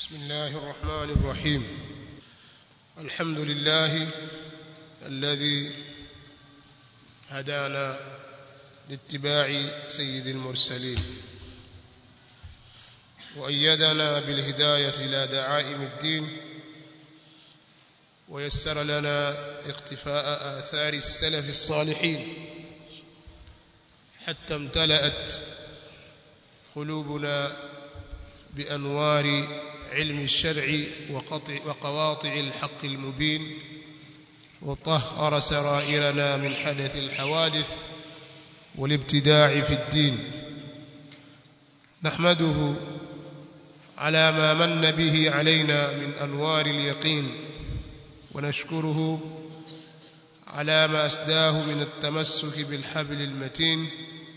بسم الله الرحمن الرحيم الحمد لله الذي هدانا لاتباع سيد المرسلين وأيدنا بالهداية إلى دعائم الدين ويسر لنا اقتفاء آثار السلف الصالحين حتى امتلأت قلوبنا بأنوار علم الشرع وقطع وقواطع الحق المبين وطهر سرائرنا من حدث الحوادث والابتداع في الدين نحمده على ما من به علينا من أنوار اليقين ونشكره على ما أسداه من التمسك بالحبل المتين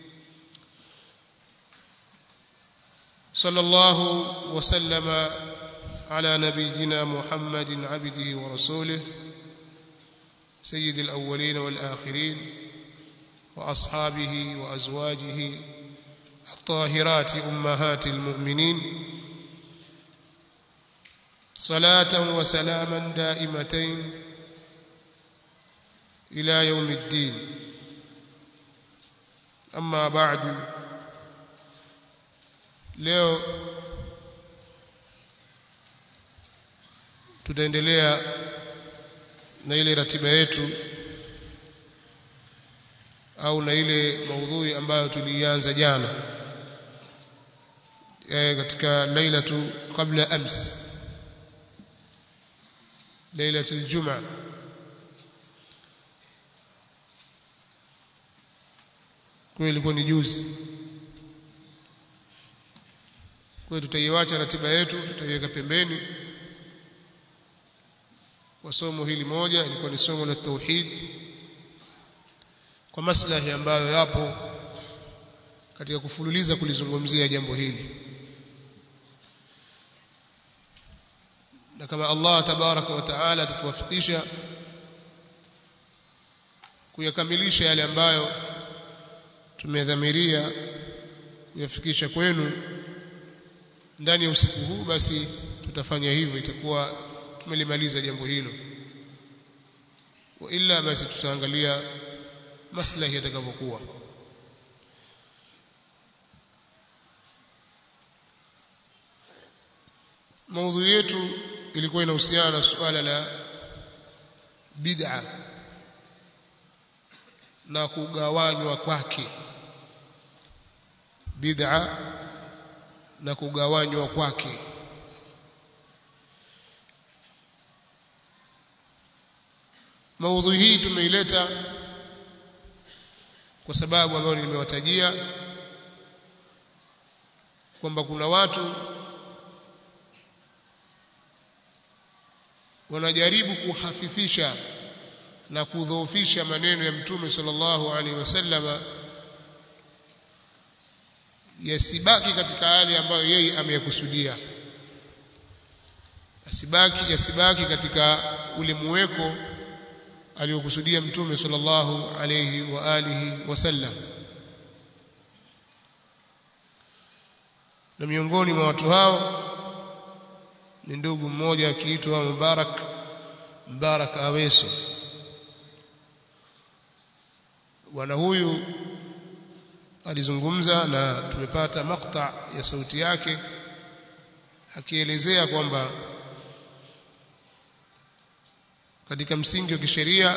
صلى الله وسلم على نبينا محمد عبده ورسوله سيد الأولين والآخرين وأصحابه وأزواجه الطاهرات أمهات المؤمنين صلاة وسلاما دائمتين إلى يوم الدين أما بعد leo tutaendelea na ile ratiba yetu au na ile maudhui ambayo tulianza jana e, katika lailatu qabla ams lailatu aljum'a kwa ilikuwa ni juzi kwa hiyo tutaiacha ratiba yetu tutaiweka pembeni kwa somo hili moja ilikuwa ni somo la tauhid kwa maslahi ambayo yapo katika kufululiza kulizungumzia jambo hili na kama Allah tabaraka wa taala atatuwafikisha kuyakamilisha yale ambayo tumedhamiria kuyafikisha kwenu ndani ya usiku huu basi tutafanya hivyo itakuwa tumelimaliza jambo hilo wa illa basi tutaangalia maslahi yatakavyokuwa maudhui yetu ilikuwa inahusiana na suala la bid'a na kugawanywa kwake bid'a na kugawanywa kwake maudhui hii tumeileta kwa sababu ambayo nimewatajia kwamba kuna watu wanajaribu kuhafifisha na kudhoofisha maneno ya mtume sallallahu alaihi wasallama yasibaki katika hali ambayo yeye ameyakusudia asibaki yasibaki katika ule muweko aliokusudia mtume sallallahu alayhi wa alihi wasallam na miongoni mwa watu hao ni ndugu mmoja akiitwa Mubarak Mubarak Aweso bwana huyu alizungumza na tumepata makta ya sauti yake akielezea kwamba katika msingi wa kisheria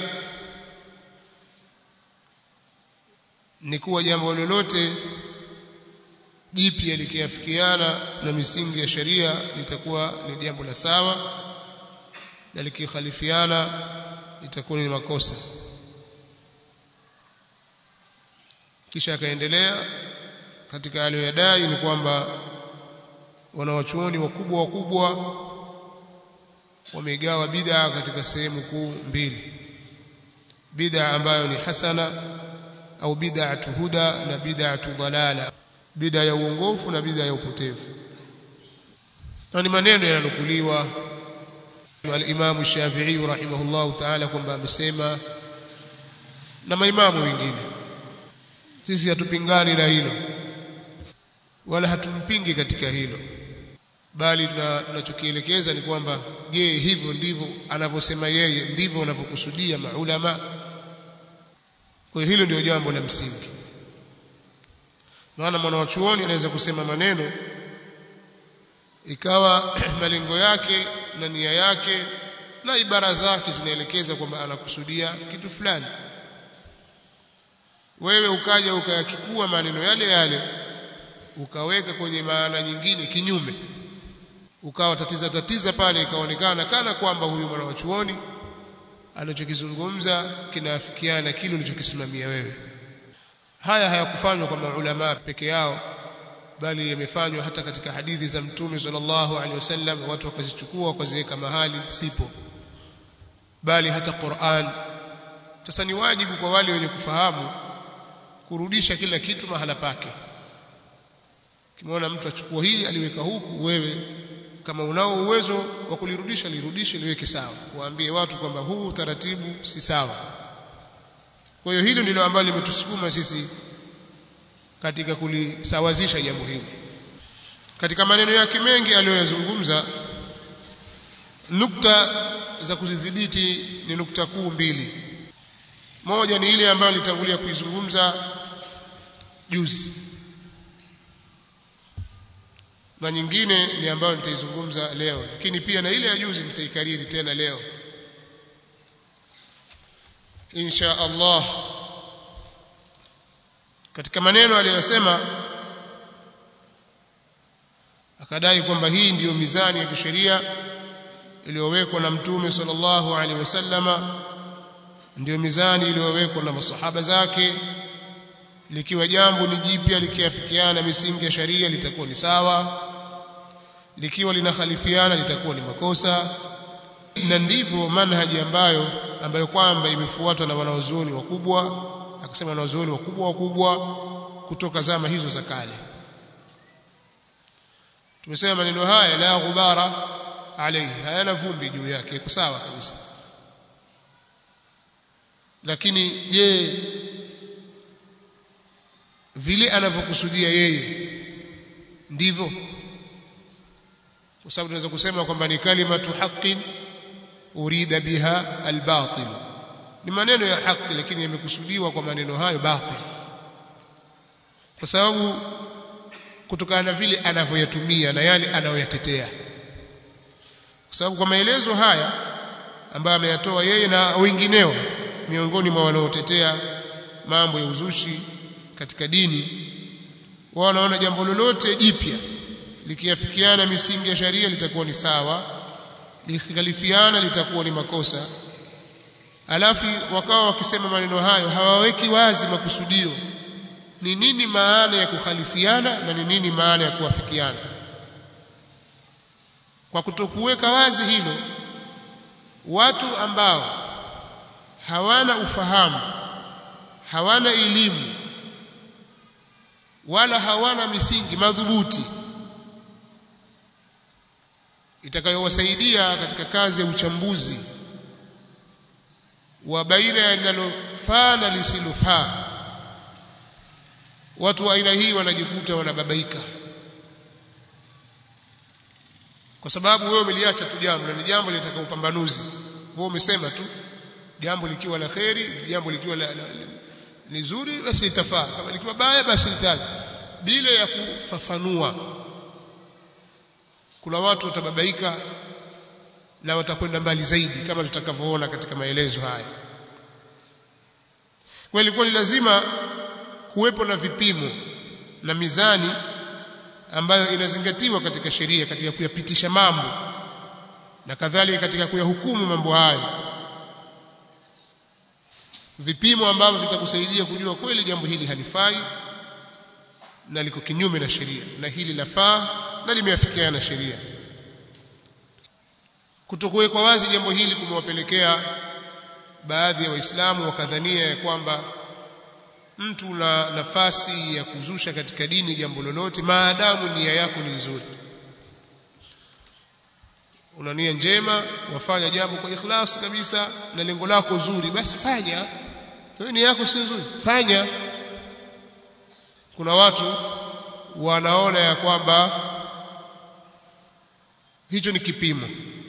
ni kuwa jambo lolote jipya likiafikiana na misingi ya sheria litakuwa ni jambo la sawa na likikhalifiana litakuwa ni makosa kisha akaendelea katika aliyoyadai ni kwamba wanawachuoni wakubwa wakubwa wamegawa bid'a katika sehemu kuu mbili bid'a ambayo ni hasana au bid'atu huda na bid'atu dhalala bid'a ya uongofu na bid'a ya upotevu na ni maneno yananukuliwa al-Imam Shafi'i rahimahullahu ta'ala kwamba amesema na maimamu wengine sisi hatupingani na hilo wala hatumpingi katika hilo bali tunachokielekeza ni kwamba je hivyo ndivyo anavyosema yeye ndivyo wanavyokusudia maulama kwa hiyo hilo ndio jambo la msingi maana mwana wa chuoni anaweza kusema maneno ikawa malengo yake na nia yake na ibara zake zinaelekeza kwamba anakusudia kitu fulani wewe ukaja ukayachukua maneno yale yale ukaweka kwenye maana nyingine kinyume ukawa tatiza tatiza pale ikaonekana kana kwamba huyu mwana wa chuoni anachokizungumza kinaafikiana kile ulichokisimamia wewe haya hayakufanywa kwa maulama peke yao bali yamefanywa hata katika hadithi za mtume sallallahu alaihi wasallam watu wakazichukua wakaziweka mahali sipo bali hata Qur'an sasa ni wajibu kwa wale wenye kufahamu kurudisha kila kitu mahala pake kimwona mtu achukua hili aliweka huku wewe kama unao uwezo wa kulirudisha lirudishe liweke sawa waambie watu kwamba huu taratibu si sawa kwa hiyo hilo ndilo ambalo limetusukuma sisi katika kulisawazisha jambo hili katika maneno yake mengi aliyoyazungumza nukta za kuzidhibiti ni nukta kuu mbili moja ni ile ambayo nilitangulia kuizungumza juzi na nyingine ni ambayo nitaizungumza leo lakini pia na ile ya juzi nitaikariri tena leo insha Allah katika maneno aliyosema akadai kwamba hii ndiyo mizani ya kisheria iliyowekwa na mtume sallallahu alaihi wasallama ndiyo mizani iliyowekwa na masahaba zake likiwa jambo ni jipya likiafikiana misingi ya sharia litakuwa ni sawa likiwa linakhalifiana litakuwa ni makosa na ndivyo manhaji ambayo ambayo kwamba imefuatwa na wanaozuoni wakubwa akasema wanaozuoni wakubwa wakubwa kutoka zama hizo za kale tumesema maneno haya la ghubara alayhi hayana vumbi juu yake iko sawa kabisa lakini je vile anavyokusudia yeye ndivyo kwa sababu tunaweza kusema kwamba ni kalimatu haqqin urida biha albatil ni maneno ya haki lakini yamekusudiwa kwa maneno hayo batil kwa sababu kutokana na vile anavyoyatumia na yale anayoyatetea kwa sababu kwa maelezo haya ambayo ameyatoa yeye na wengineo miongoni mwa wanaotetea mambo ya uzushi katika dini wao wanaona jambo lolote jipya likiafikiana misingi ya sharia litakuwa ni sawa likhalifiana litakuwa ni makosa alafu wakawa wakisema maneno hayo hawaweki wazi makusudio ni nini maana ya kukhalifiana na ni nini maana ya kuafikiana kwa kutokuweka wazi hilo watu ambao hawana ufahamu hawana elimu wala hawana misingi madhubuti itakayowasaidia katika kazi ya uchambuzi wa baina ya linalofaa na lisilofaa watu wa aina hii wanajikuta wanababaika kwa sababu wewe umeliacha tu jambo na ni jambo linataka upambanuzi wewe umesema tu jambo likiwa la kheri jambo likiwa la, la, la, ni zuri basi litafaa kama likiwa baya basi litaji bila ya kufafanua kuna watu watababaika na watakwenda mbali zaidi kama tutakavyoona katika maelezo haya kwa ilikuwa ni lazima kuwepo na vipimo na mizani ambayo inazingatiwa katika sheria katika kuyapitisha mambo na kadhalika katika kuyahukumu mambo hayo vipimo ambavyo vitakusaidia kujua kweli jambo hili halifai na liko kinyume na sheria na hili lafaa na limeafikiana na sheria kutokuwekwa wazi jambo hili kumewapelekea baadhi ya waislamu wakadhania ya kwamba mtu na nafasi ya kuzusha katika dini jambo lolote maadamu nia yako ni nzuri una nia njema wafanya jambo kwa ikhlas kabisa na lengo lako zuri basi fanya wewe nia yako si nzuri fanya kuna watu wanaona ya kwamba hicho ni kipimo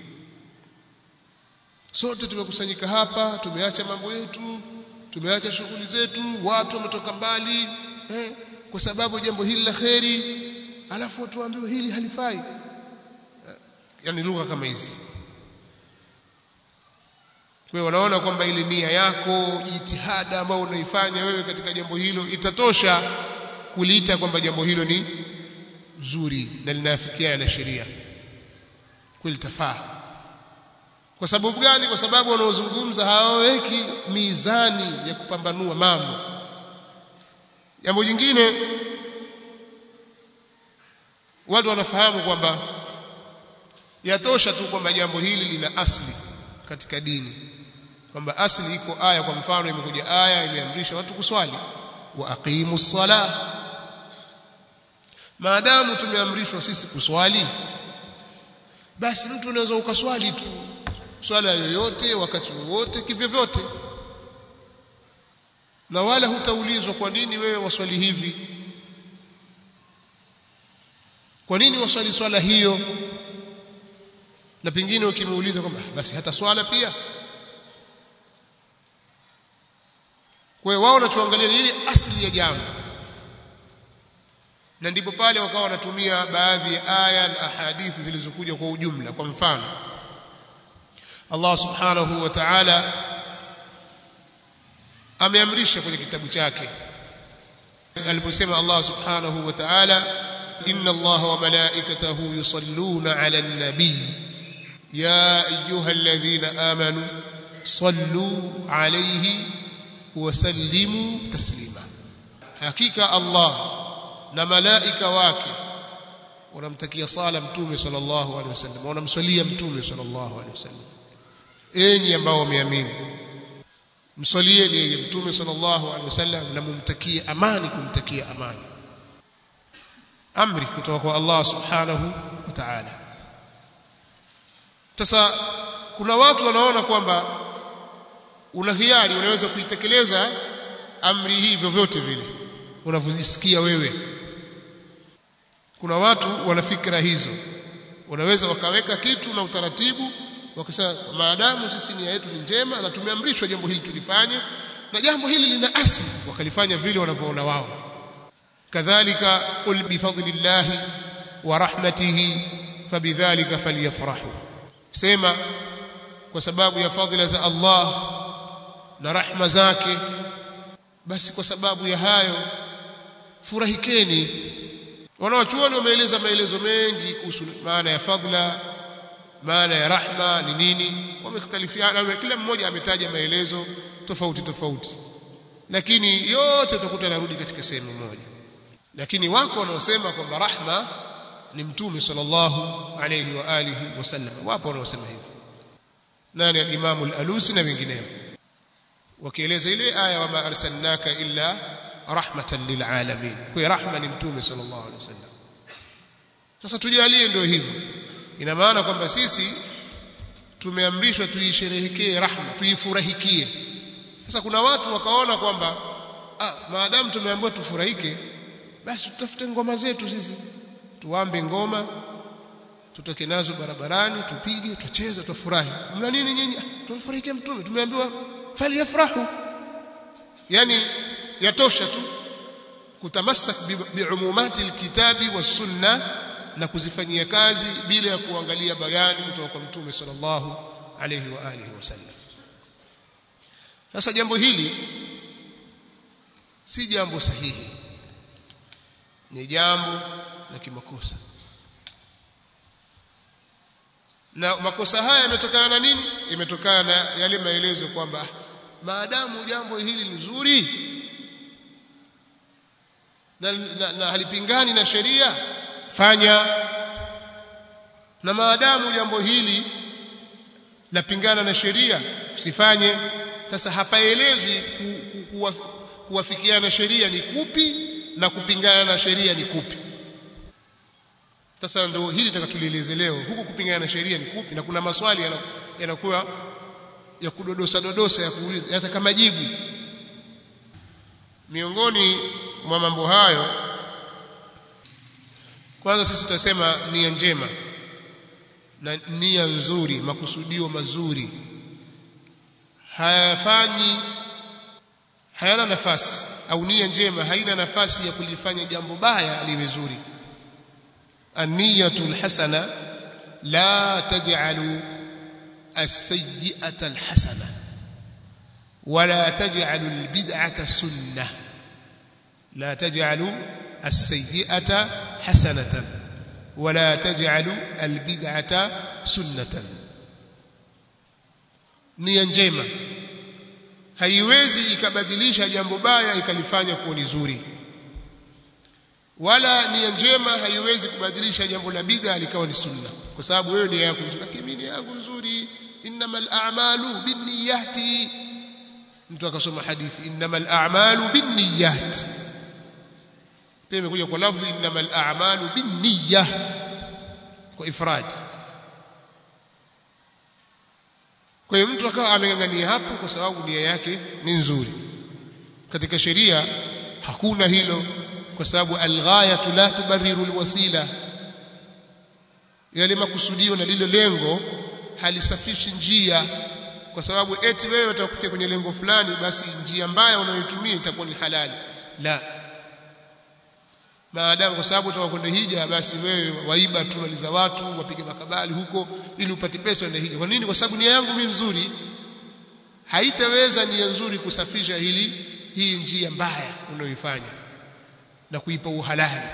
sote tumekusanyika hapa tumeacha mambo yetu tumeacha shughuli zetu watu wametoka mbali eh, kwa sababu jambo hili la kheri alafu watu waambiwe hili halifai yani lugha kama hizi kwa hiyo wanaona kwamba ile nia yako jitihada ambayo unaifanya wewe katika jambo hilo itatosha kuliita kwamba jambo hilo ni zuri na linafikiana na sheria kweli tafaa kwa sababu gani kwa sababu wanaozungumza hawaweki mizani ya kupambanua mambo jambo jingine watu wanafahamu kwamba yatosha tu kwamba jambo hili lina asli katika dini kwamba asli iko aya kwa mfano imekuja aya imeamrisha watu kuswali wa aqimu ssalah maadamu tumeamrishwa sisi kuswali basi mtu unaweza ukaswali tu swala yoyote wakati wowote kivyovyote na wala hutaulizwa kwa nini wewe waswali hivi kwa nini waswali swala hiyo na pengine ukimuuliza kwamba basi hata swala pia kwa hiyo wao wanachoangalia ni ile asili ya jambo na ndipo pale wakawa wanatumia baadhi ya aya na ahadithi zilizokuja kwa ujumla kwa mfano Allah subhanahu wa ta'ala ameamrisha kwenye kitabu chake aliposema Allah subhanahu wa ta'ala inna Allah wa malaikatahu yusalluna 'alan nabiy ya ayyuhalladhina amanu sallu 'alayhi wa sallimu taslima hakika Allah na malaika wake wanamtakia sala mtume sallallahu alaihi wasallam wanamswalia mtume sallallahu alaihi wasallam enyi ambao wameamini mswalieni yeye mtume sallallahu alaihi wasallam na mumtakie amani kumtakia amani amri kutoka kwa Allah subhanahu wa ta'ala sasa kuna watu wanaona kwamba una hiari unaweza kuitekeleza amri hii vyovyote vile unavyojisikia wewe kuna watu wana fikra hizo wanaweza wakaweka kitu na utaratibu wakasema maadamu sisi nia yetu ni njema na tumeamrishwa jambo hili tulifanye na jambo hili lina asili wakalifanya vile wanavyoona wao kadhalika qul bifadlillahi wa rahmatihi fabidhalika falyafrahu sema kwa sababu ya fadhila za Allah na rahma zake basi kwa sababu ya hayo furahikeni wanawachuoni wameeleza maelezo mengi kuhusu maana ya fadhila maana ya rahma ni nini wamekhtalifiana kila mmoja ametaja maelezo tofauti tofauti lakini yote utakuta narudi katika sehemu moja lakini wako wanaosema kwamba rahma ni mtume sallallahu alayhi wa alihi wasallam wapo wanaosema hivyo nani al-Imam al-Alusi na wengineo wakieleza ile aya wama arsalnaka illa rahmatan lilalamin kwa rahma ni mtume sallallahu alaihi wasallam sasa tujalie ndio hivyo ina maana kwamba sisi tumeamrishwa tuisherehekee rahma tuifurahikie sasa kuna watu wakaona kwamba ah maadamu tumeambiwa tufurahike basi tutafute ngoma zetu sisi tuambe ngoma tutoke nazo barabarani tupige tucheze tufurahi mna nini nyinyi tumfurahikie mtume tumeambiwa falyafrahu yani yatosha tu kutamassak biumumati alkitabi was-sunna na kuzifanyia kazi bila ya kuangalia bayani kutoka kwa mtume sallallahu alayhi wa alihi wasallam sasa jambo hili si jambo sahihi ni jambo la kimakosa na makosa haya yametokana na nini imetokana na yale maelezo kwamba maadamu jambo hili ni zuri na, na, na halipingani na sheria fanya na maadamu jambo hili lapingana na sheria usifanye sasa hapaelezwi ku, ku, kuwa, kuwafikiana na sheria ni kupi na kupingana na sheria ni kupi sasa ndio hili tutakatulieleze leo huku kupingana na sheria ni kupi na kuna maswali yanakuwa ya kudodosa dodosa ya kuuliza yataka majibu miongoni mwa mambo hayo kwanza sisi tutasema nia njema na nia nzuri makusudio mazuri hayafanyi hayana nafasi au nia njema haina nafasi ya kulifanya jambo baya liwe zuri an-niyatul hasana la taj'alu as-sayyi'ata al-hasana ولا تجعلوا البدعة سنة لا تجعلوا السيئة حسنة ولا تجعلوا البدعة سنة nia njema haiwezi ikabadilisha jambo baya ikalifanya kuwa ni zuri wala nia njema haiwezi kubadilisha jambo la bid'a likawa ni sunna kwa sababu wewe nia yako nzuri lakini mimi nia yangu nzuri innamal a'malu binniyati mtu akasoma hadithi innamal a'malu binniyat pia imekuja kwa lafzi innamal a'malu binniyah kwa ifrad kwa hiyo mtu akawa ameng'ang'ania hapo kwa sababu nia yake ni nzuri katika sheria hakuna hilo kwa sababu alghayatu la tubarriru alwasila yale makusudio na lile lengo halisafishi njia kwa sababu eti wewe utakufia kwenye lengo fulani basi njia mbaya unayotumia itakuwa ni halali la maadamu kwa sababu utakwenda hija basi wewe waiba tu mali za watu wapige makabali huko ili upate pesa uende hija kwa nini kwa sababu nia yangu mimi nzuri haitaweza nia nzuri kusafisha hili hii njia mbaya unayoifanya na kuipa uhalali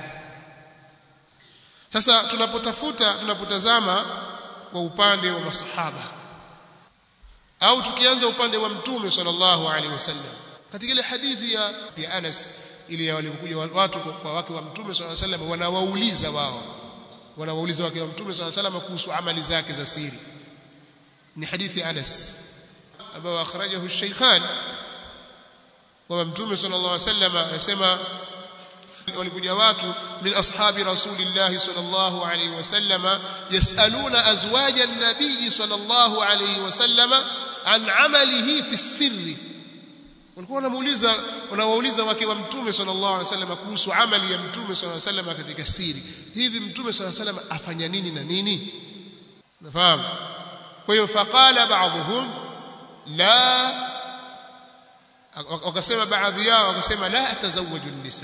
sasa tunapotafuta tunapotazama kwa upande wa masahaba au tukianza upande wa mtume sallallahu alaihi wasallam katika ile hadithi ya, ya Anas ile walikuja watu kwa wake wa mtume sallallahu alaihi wasallam wanawauliza wao wanawauliza wake wa mtume sallallahu alaihi wasallam kuhusu amali zake za siri ni hadithi ya Anas ambao akhrajahu Shaykhan kwa mtume sallallahu alaihi wasallam anasema walikuja watu min ashabi rasulillahi sallallahu alaihi wasallam yasaluna azwaja an-nabiy sallallahu alaihi wasallam an amalihi fi sirri walikuwa wanamuuliza wanawauliza wake wa mtume sallallahu alaihi wasallam kuhusu amali ya mtume sallallahu alaihi wasallam katika siri hivi mtume sallallahu alaihi wasallam afanya nini na nini nafahamu kwa hiyo faqala ba'dhum la wakasema baadhi yao wakasema la atazawwaju an-nisa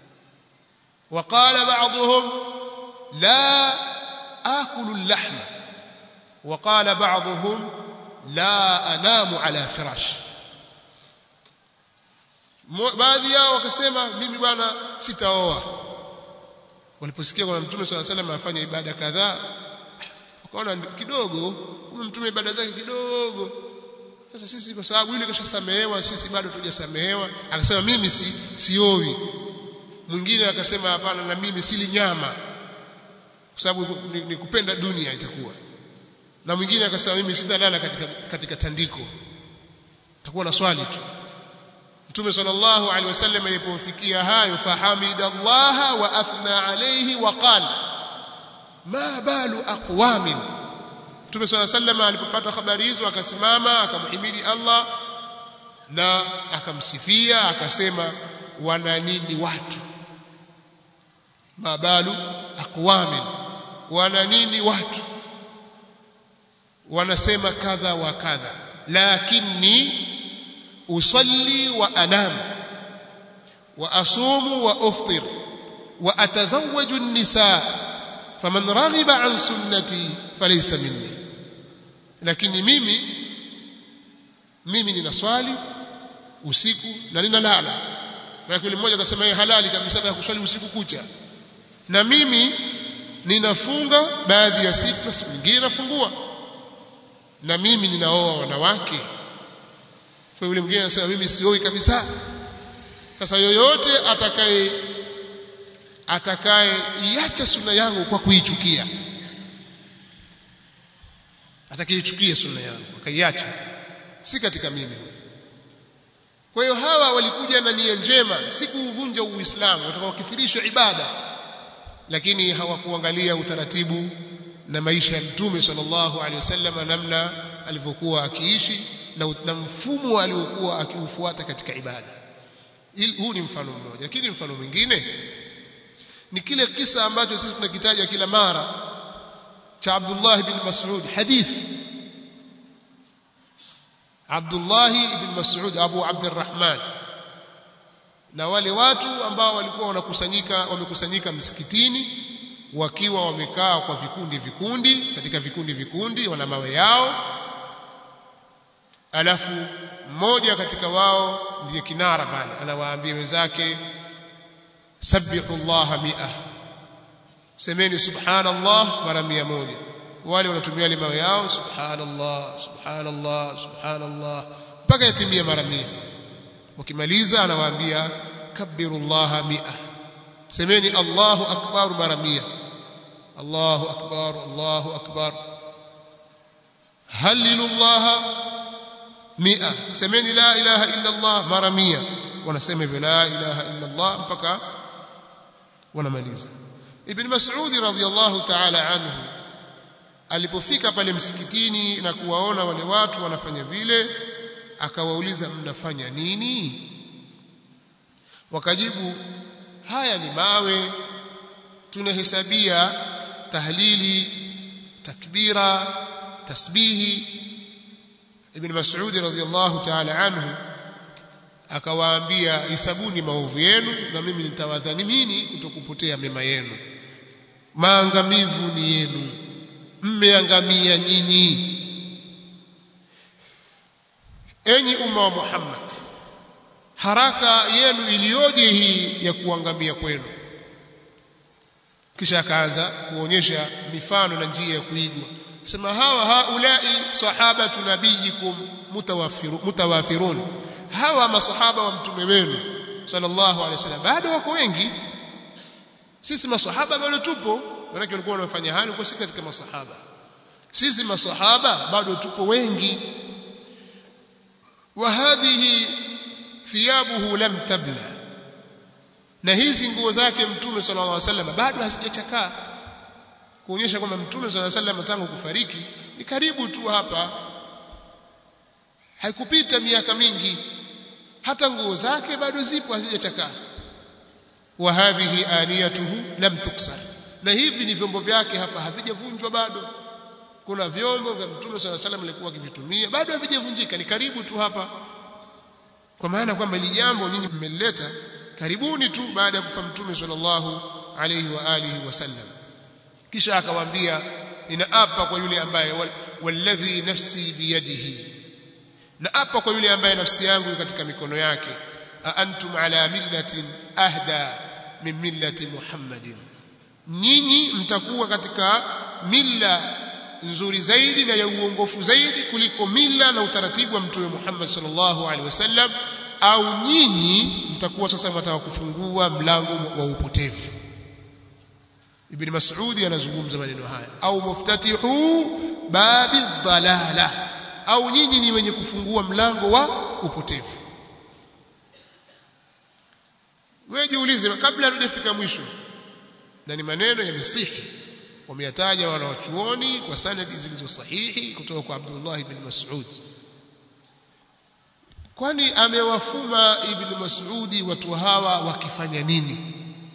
وقال بعضهم لا آكل اللحم وقال بعضهم لا أنام على فراش baadhi yao wakasema mimi bwana sitaoa waliposikia kwamba mtume swalla salam afanya ibada kadhaa wakaona kidogo huyu mtume ibada zake kidogo sasa sisi kwa sababu yule kashasamehewa sisi bado tujasamehewa akasema mimi si siowi mwingine akasema hapana na mimi sili nyama kwa sababu ni, ni kupenda dunia itakuwa na mwingine akasema mimi sitalala katika katika tandiko takuwa na swali tu Mtume sallallahu alaihi wasallam alipofikia hayo fahamidallaha wa athna alayhi wa qala ma balu aqwamin Mtume sallallahu alaihi wasallam alipopata habari hizo akasimama akamhimidi Allah na akamsifia akasema wana nini watu mabalu aqwamin wana nini watu wanasema kadha wa kadha lakini usalli wa anam wa asumu wa uftir wa atazawwaju an-nisa faman raghiba an sunnati falaysa minni lakini mimi mimi ninaswali usiku na ninalala na yule mmoja akasema yeye halali kabisa na kuswali usiku kucha na mimi ninafunga baadhi ya siku na siku nyingine nafungua na mimi ninaoa wanawake kwa yule mwingine anasema mimi sioi kabisa sasa yoyote atakaye atakaye iacha sunna yangu kwa kuichukia atakayeichukia sunna yangu akaiacha si katika mimi kwa hiyo hawa walikuja na nia njema si kuuvunja uislamu watakaokithirisha ibada lakini hawakuangalia utaratibu na maisha ya mtume sallallahu alaihi wasallam namna alivyokuwa akiishi na, na mfumo aliokuwa akiufuata katika ibada huu ni mfano mmoja lakini mfano mwingine ni kile kisa ambacho sisi tunakitaja kila mara cha Abdullah ibn Mas'ud hadith Abdullah ibn Mas'ud Abu Abdurrahman na wale watu ambao walikuwa wanakusanyika wamekusanyika msikitini wakiwa wamekaa kwa vikundi vikundi katika vikundi vikundi wana mawe yao alafu mmoja katika wao ndiye kinara pale anawaambia wenzake sabbihu Allah mi'a semeni subhanallah mara mia moja wale wanatumia lima yao subhanallah subhanallah subhanallah mpaka yatimia mara mia wakimaliza anawaambia kabbirullah mi'a semeni Allahu akbar mara mia Allahu akbar Allahu akbar halilullah mia semeni la ilaha illa Allah mara mia wanasema hivyo la ilaha illa Allah mpaka wanamaliza Ibn Mas'ud radhiyallahu ta'ala anhu alipofika pale msikitini na kuwaona wale watu wanafanya vile akawauliza mnafanya nini wakajibu haya ni mawe tunahesabia tahlili takbira tasbihi ibn Mas'ud radhiyallahu ta'ala anhu akawaambia hisabuni maovu yenu na mimi nitawadhanimini kutokupotea mema yenu maangamivu ni yenu mmeangamia nyinyi enyi umma wa Muhammad haraka yenu iliyoje hii ya kuangamia kwenu kisha akaanza kuonyesha mifano na njia ya kuigwa sema hawa haulai sahabatu nabiyikum mutawafirun mutawafirun hawa masahaba wa mtume wenu sallallahu alaihi wasallam bado wako wengi sisi masahaba bado tupo maana walikuwa wanafanya hayo kwa sisi katika masahaba sisi masahaba bado tupo wengi wa hadhihi thiyabuhu lam tabla na hizi nguo zake mtume sallallahu alaihi wasallam bado hazijachakaa kuonyesha kwamba mtume sallallahu alaihi wasallam tangu kufariki ni karibu tu hapa haikupita miaka mingi hata nguo zake bado zipo hazijachakaa wa hadhihi aniyatuhu lam tuksar na hivi ni vyombo vyake hapa havijavunjwa bado kuna vyombo vya mtume sallallahu alaihi wasallam alikuwa akivitumia bado havijavunjika ni karibu tu hapa kwa maana kwamba ili jambo ninyi mmelileta karibuni tu baada ya kufa mtume sallallahu alaihi wa alihi wasallam kisha akawaambia ninaapa kwa yule ambaye walladhi nafsi biyadihi na apa kwa yule ambaye nafsi yangu katika mikono yake a antum ala millatin ahda min millati muhammadin nyinyi mtakuwa katika milla nzuri zaidi na ya uongofu zaidi kuliko mila na utaratibu wa mtume Muhammad sallallahu alaihi wasallam au nyinyi mtakuwa sasa mtaka kufungua mlango wa upotevu Ibn Mas'ud anazungumza maneno haya au muftatihu babi dhalala au nyinyi ni wenye kufungua mlango wa upotevu wewe jiulize kabla hatujafika mwisho na ni maneno ya misihi wameyataja wanawachuoni kwa sanadi zilizo sahihi kutoka kwa Abdullah ibn Mas'ud kwani amewafuma ibn Mas'udi watu hawa wakifanya nini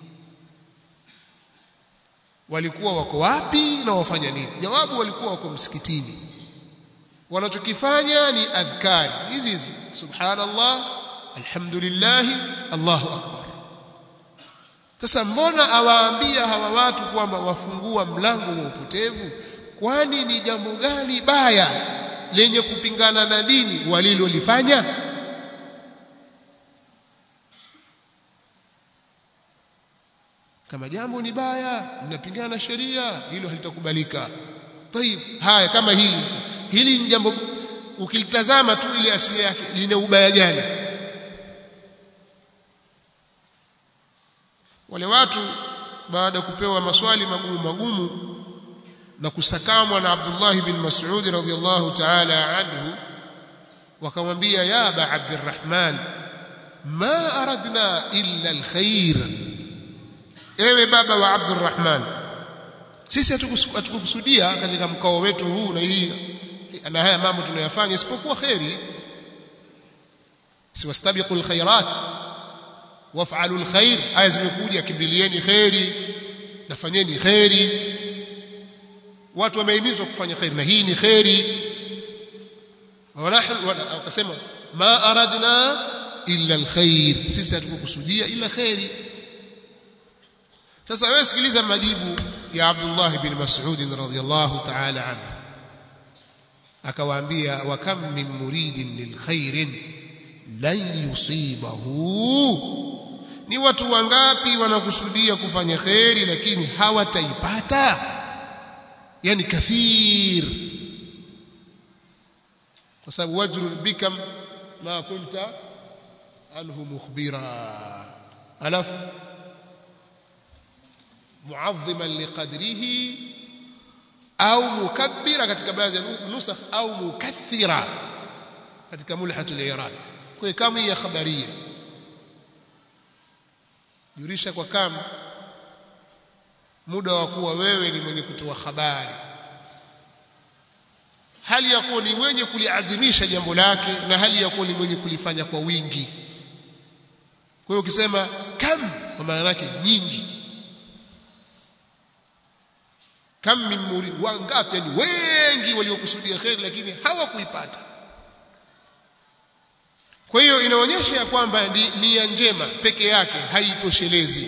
walikuwa wako wapi na wafanya nini jawabu walikuwa wako msikitini wanachokifanya ni adhkari hizi hizi subhanallah alhamdulillah Allahu akbar sasa mbona awaambia hawa watu kwamba wafungua mlango wa upotevu kwani ni jambo gani baya lenye kupingana na dini walilolifanya kama jambo ni baya linapingana na sheria hilo halitakubalika tayib haya kama hili sasa hili ni jambo ukilitazama tu ile asili yake lina ubaya gani wale watu baada ya kupewa maswali magumu magumu na kusakamwa na Abdullah bin Mas'ud radhiyallahu ta'ala anhu wakamwambia ya aba Abdurrahman ma aradna illa alkhair ewe baba wa Abdurrahman sisi hatukukusudia katika mkao wetu huu na hii na haya mambo tunayofanya isipokuwa khairi siwastabiqul khairat waf'alu alkhair aya zimekuja kimbilieni khairi nafanyeni khairi watu wamehimizwa kufanya khairi na hii ni khairi wakasema ma aradna illa alkhair sisi hatukukusudia ila khairi sasa wewe sikiliza majibu ya Abdullah bin Mas'ud radhiyallahu ta'ala anhu akawaambia wa kam min muridin lilkhairin lan yusibahu ni watu wangapi wanakusudia kufanya khairi lakini hawataipata yani kathir kwa sababu wajru bikam ma kunta anhu mukhbira alafu muadhiman liqadrihi au mukabbira katika baadhi ya nusakh au mukathira katika mulhatul irad kwa kama ya khabaria jurisha kwa kama muda wa kuwa wewe ni mwenye kutoa habari hali ya kuwa ni mwenye kuliadhimisha jambo lake na hali ya kuwa ni mwenye kulifanya kwa wingi kwa hiyo ukisema kam kwa maana yake nyingi kam min murid wangapi yani wengi waliokusudia khair lakini hawakuipata kwa hiyo inaonyesha ya kwamba nia njema peke yake haitoshelezi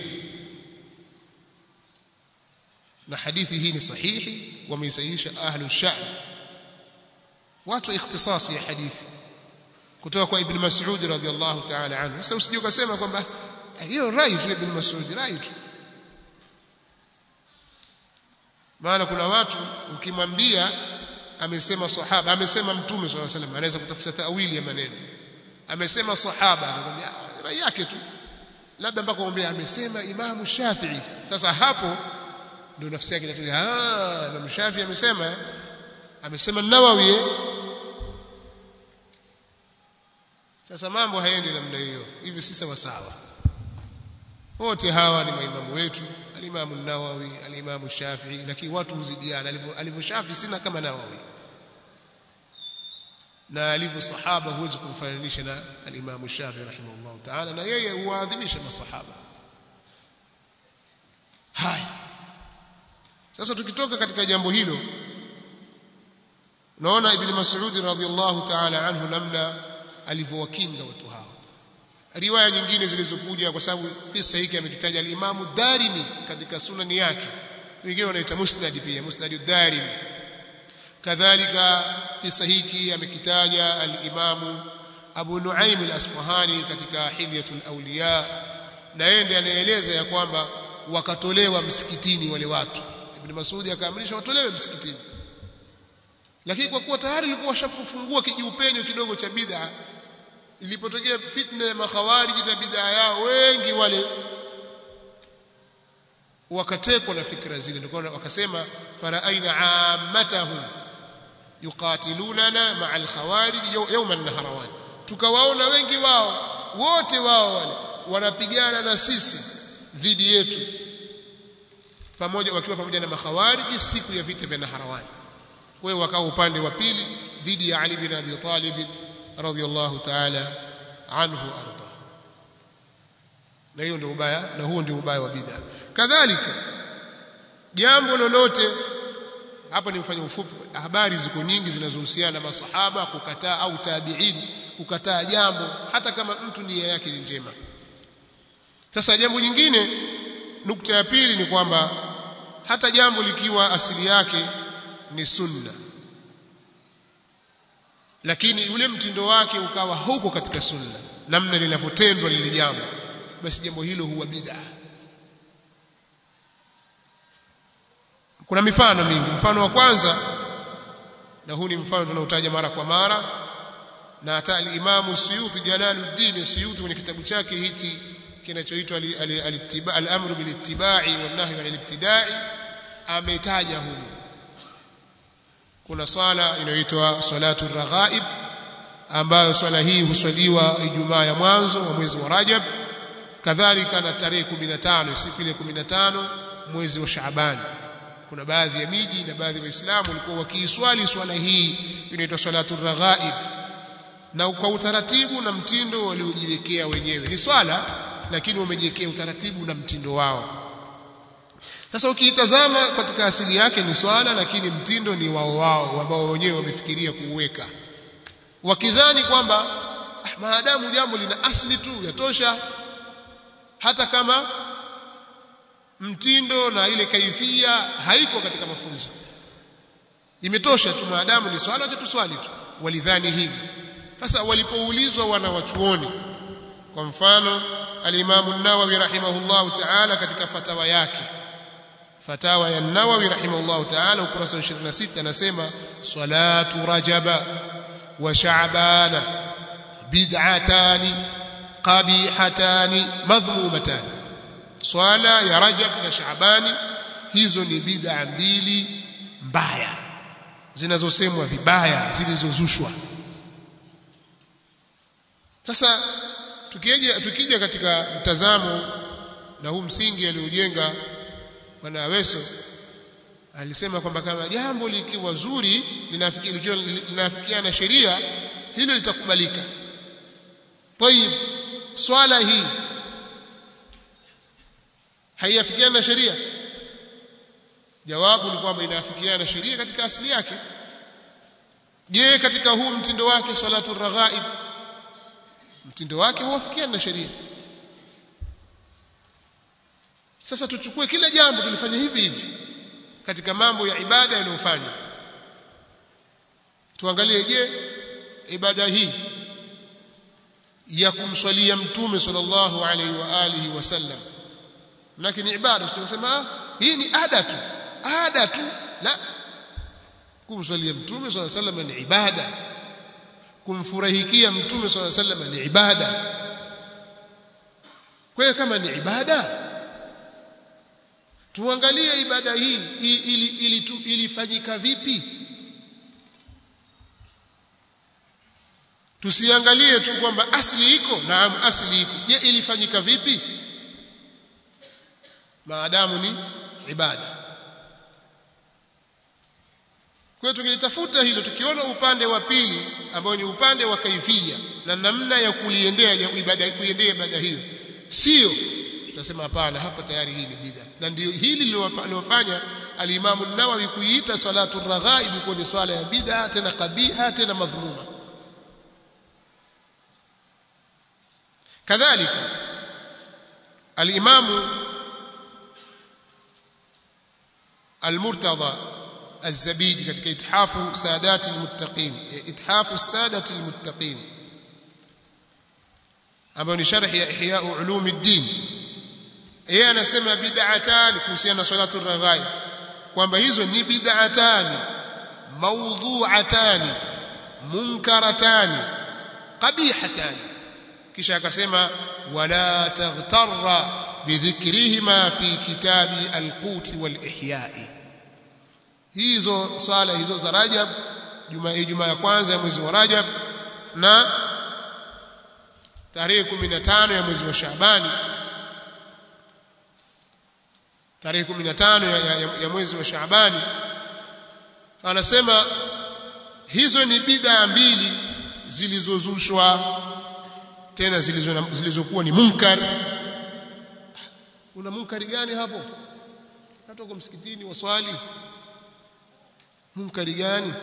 na hadithi hii ni sahihi wameisahihisha ahlu sha'n watu ikhtisasi ya hadithi kutoka kwa ibn Mas'ud radhiyallahu ta'ala anhu sasa usije ukasema kwamba hiyo rai tu ibn Mas'ud rai tu maana kuna watu ukimwambia amesema sahaba amesema mtume sallallahu alaihi wasallam anaweza kutafuta tawili ya maneno amesema sahaba anakuambia rai yake tu labda mpaka kumwambia amesema imamu Shafi'i sasa hapo ndio nafsi yake inatulia ah Imam Shafi'i amesema amesema Nawawi sasa mambo haendi namna hiyo hivi si sawa sawa wote hawa ni maimamu wetu alimamu Nawawi alimamu Shafi'i lakini watu huzidiana alivyo Shafi'i sina kama Nawawi na alivyo sahaba huwezi kumfananisha na alimamu Shafi'i rahimahullah ta'ala na yeye huadhimisha masahaba haya sasa tukitoka katika jambo hilo naona ibn Mas'ud radhiyallahu ta'ala anhu namna alivyowakinga watu hao riwaya nyingine zilizokuja kwa sababu kisa hiki amekitaja al-Imam Darimi katika sunani yake wengine wanaita musnad pia musnad ad-Darimi kadhalika kisa hiki amekitaja al-Imam Abu Nuaim al-Asfahani katika Hilyatul Awliya na yeye ndiye anaeleza ya kwamba wakatolewa msikitini wale watu Ibn Mas'ud akaamrisha watolewe msikitini lakini kwa kuwa tayari ilikuwa washapofungua kijiupenyo kidogo cha bid'a ilipotokea fitna ya makhawariji na bid'a yao wengi wale wakatekwa na fikra zile ndio wakasema faraaina ammatahum yuqatilunana ma'a al-khawarij yawm an-nahrawan tukawaona wengi wao wote wao wale wanapigana na sisi dhidi yetu pamoja wakiwa pamoja na makhawariji siku ya vita vya Naharawan wewe wakao upande wa pili dhidi ya Ali bin Abi Talib radhiyallahu ta'ala anhu arda na hiyo ndio ubaya na huo ndio ubaya wa bid'a kadhalika jambo lolote hapa ni mfanye ufupi habari ziko nyingi zinazohusiana na masahaba kukataa au tabi'in kukataa jambo hata kama mtu nia yake ni njema sasa jambo nyingine nukta ya pili ni kwamba hata jambo likiwa asili yake ni sunna lakini ule mtindo wake ukawa huko katika sunna namna linavyotendwa lile jambo basi jambo hilo huwa bid'a kuna mifano mingi mfano wa kwanza na huu ni mfano tunaotaja mara kwa mara na hata al-Imam Suyuti Jalaluddin Suyuti kwenye kitabu chake hichi kinachoitwa al-amru bil ittiba'i wan nahyi 'anil ibtida'i ametaja humu kuna swala inayoitwa salatu raghaib ambayo swala hii huswaliwa Ijumaa ya mwanzo wa mwezi wa Rajab kadhalika na tarehe 15 siku ile 15 mwezi wa Shaaban kuna baadhi ya miji na baadhi ya waislamu walikuwa wakiiswali swala hii inaitwa salatu raghaib na kwa utaratibu na mtindo waliojiwekea wenyewe ni swala lakini wamejiwekea utaratibu na mtindo wao sasa ukiitazama katika asili yake ni swala lakini mtindo ni wao wao ambao wenyewe wamefikiria kuuweka wakidhani kwamba ah, maadamu jambo lina asili tu yatosha hata kama mtindo na ile kaifia haiko katika mafunzo imetosha tu maadamu ni swala cha tuswali tu walidhani hivi sasa walipoulizwa wana wachuoni kwa mfano al-Imam an-Nawawi rahimahullahu ta'ala katika fatawa yake fatawa ya Nawawi rahimahullahu ta'ala ukurasa wa 26 anasema salatu rajaba wa sha'bana bid'atani qabihatani madhmumatani swala ya rajab na shaabani hizo ni bid'a mbili mbaya zinazosemwa vibaya zilizozushwa sasa tukija tukija katika mtazamo na huu msingi aliojenga bwana Aweso alisema kwamba kama jambo likiwa zuri linafikiana na sheria hilo litakubalika طيب swala hii haiafikiana na sheria jawabu ni kwamba inaafikiana na sheria katika asili yake je katika huu mtindo wake salatu raghaib mtindo wake huafikiana na sheria sasa tuchukue kila jambo tulifanya hivi hivi katika mambo ya ibada yanayofanywa tuangalie je ibada hii ya kumswalia mtume sallallahu alaihi wa alihi wasallam lakini ibada tunasema hii ni ada tu ada tu la kumswalia mtume sallallahu alaihi wasallam ni ibada kumfurahikia mtume sallallahu alaihi wasallam ni ibada kwa hiyo kama ni ibada tuangalie ibada hii ili ili ilifanyika vipi tusiangalie tu kwamba asli iko naam asli iko je ilifanyika vipi maadamu ni ibada kwa hiyo tukilitafuta hilo tukiona upande wa pili ambao ni upande wa kaifia na namna ya kuliendea ibada kuiendea ibada hiyo sio tutasema hapana hapa tayari hii ni bid'a na ndio hili lilofanya al-Imam an-Nawawi kuiita salatu raghaib kuwa ni swala ya bid'a tena kabiha tena madhmuma kadhalika al-Imam al-Murtada الزبيدي katika ithafu sadati almuttaqin ithafu sadati almuttaqin ambayo ni sharhi ya ihya ulum ad-din yeye anasema bid'atan kuhusiana na salatu ar-raghaib kwamba hizo ni bid'atan mawdhu'atan munkaratan qabihatan kisha akasema wala taghtarra bidhikrihima fi kitabi al-qut wal-ihya'i hizo swala hizo za Rajab juma Ijumaa ya kwanza ya mwezi wa Rajab na tarehe 15 ya mwezi wa Shaabani tarehe 15 ya, ya, ya mwezi wa Shaabani anasema hizo ni bid'a mbili zilizozushwa tena zilizokuwa zilizo ni munkar una munkari gani hapo hata uko msikitini waswali munkari gani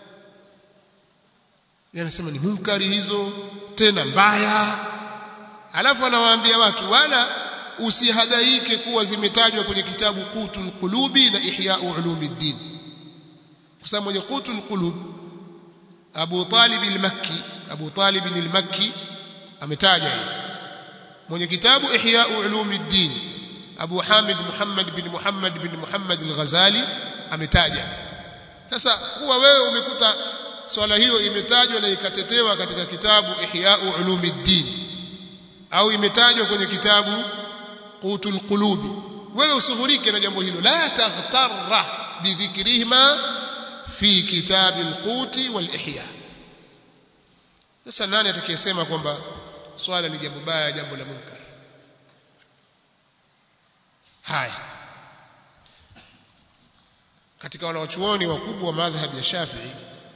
yanasema ni munkari hizo tena mbaya alafu anawaambia watu wala usihadhaike kuwa zimetajwa kwenye kitabu Qutul Qulubi na Ihya Ulumuddin kwa sababu mwenye Qutul Qulub Abu Talib al-Makki Abu Talib al-Makki ametaja mwenye kitabu Ihya Ulumuddin Abu Hamid Muhammad bin Muhammad bin Muhammad al-Ghazali ametaja sasa kuwa wewe umekuta swala hiyo imetajwa na ikatetewa katika kitabu Ihya Ulumuddin au imetajwa kwenye kitabu Qutul Qulubi wewe usighurike na jambo hilo la taghtarra bidhikrihima fi kitabi al-Quti wal-Ihya sasa nani atakayesema kwamba swala ni jambo baya jambo la munkar haya katika wanawachuoni wakubwa wa madhhab ya Shafi'i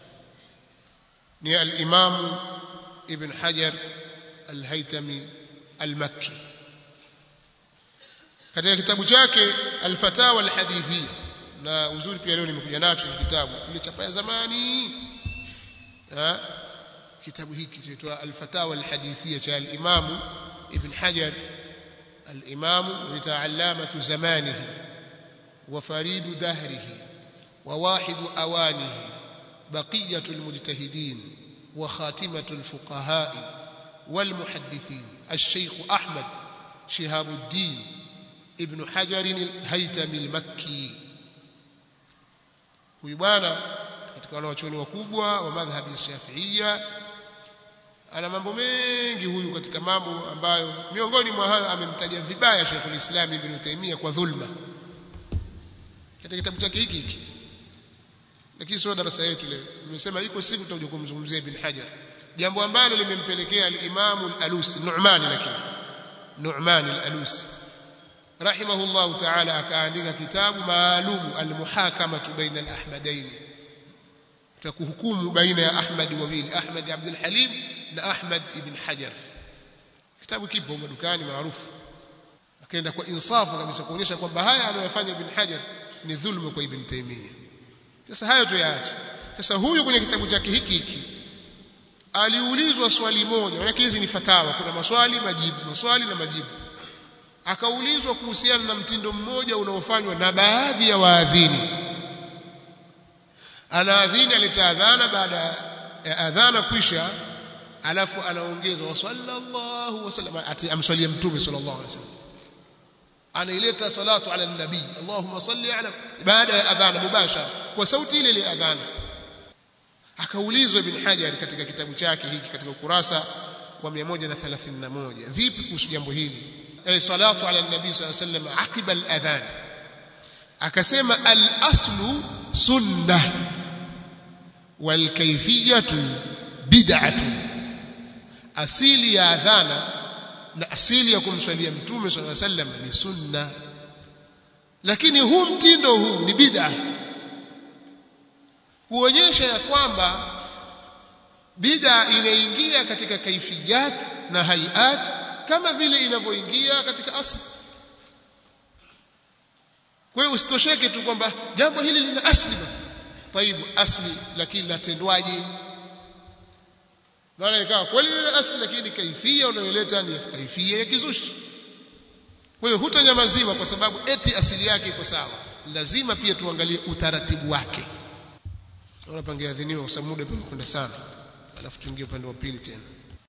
ni al-Imam Ibn Hajar al-Haytami al-Makki katika kitabu chake al-fatawa al-hadithiyya na uzuri pia leo nimekuja nacho kitabu kile chapa ya zamani ha? kitabu hiki kinaitwa al-fatawa al-hadithiyya cha al-imam ibn hajar al-imam lita'allamatu zamanihi wa faridu dahrihi wa wahidu awanihi baqiyatu al-mujtahidin wa khatimatu al-fuqaha والمحدثين الشيخ أحمد شهاب الدين ابن حجر الهيتمي المكي huyu bwana katika wanawachuoni wakubwa wa madhhabi ya Shafi'ia ana mambo mengi huyu katika mambo ambayo miongoni mwa hayo amemtaja vibaya Sheikhul Islam Ibn Taymiyyah kwa dhulma katika kitabu chake hiki hiki lakini sio darasa yetu leo nimesema iko siku tutakuja kumzungumzia Ibn Hajar jambo ambalo limempelekea al-Imam al-Alusi Nu'man lakini Nu'man al-Alusi rahimahullah ta'ala akaandika kitabu maalum al-muhakamatu baina al-ahmadain takuhukumu baina ya Ahmad wawili Ahmad Abdul Halim na Ahmad ibn Hajar kitabu kipo madukani maarufu akaenda kwa insafu kabisa kuonyesha kwamba haya anayofanya Ibn Hajar ni dhulma kwa Ibn Taymiyyah sasa hayo tuyaache sasa huyu kwenye kitabu chake hiki hiki aliulizwa swali moja maana hizi ni fatawa kuna maswali majibu maswali na majibu akaulizwa kuhusiana na mtindo mmoja unaofanywa na baadhi ya waadhini anaadhini alitaadhana baada ya adhana kwisha alafu anaongeza wa sallallahu wasallam amswalia mtume sallallahu alaihi wasallam anaileta salatu ala nabii allahumma salli ala baada ya adhana mubashara kwa sauti ile ile adhana akaulizwa ibn hajar katika kitabu chake hiki katika ukurasa wa 131 vipi kuhusu jambo hili eh salatu ala nabii sallallahu alaihi wasallam aqiba al-adhan akasema al-aslu sunnah wal kayfiyatu bid'atu asili ya adhana na asili ya kumswalia mtume sallallahu alaihi wasallam ni sunna lakini huu mtindo huu ni bid'a kuonyesha ya kwamba bid'a inaingia katika kaifiyat na hayat kama vile inavyoingia katika asli kwa hiyo usitosheke tu kwamba jambo hili lina asli taibu asli lakini latendwaje maana ikawa kweli lina asli lakini kaifia unayoleta ni kaifia ya kizushi kwa hiyo hutanyamaziwa kwa sababu eti asili yake iko sawa lazima pia tuangalie utaratibu wake unapangia adhiniwa kwa sababu muda umekwenda sana alafu tuingie upande wa pili tena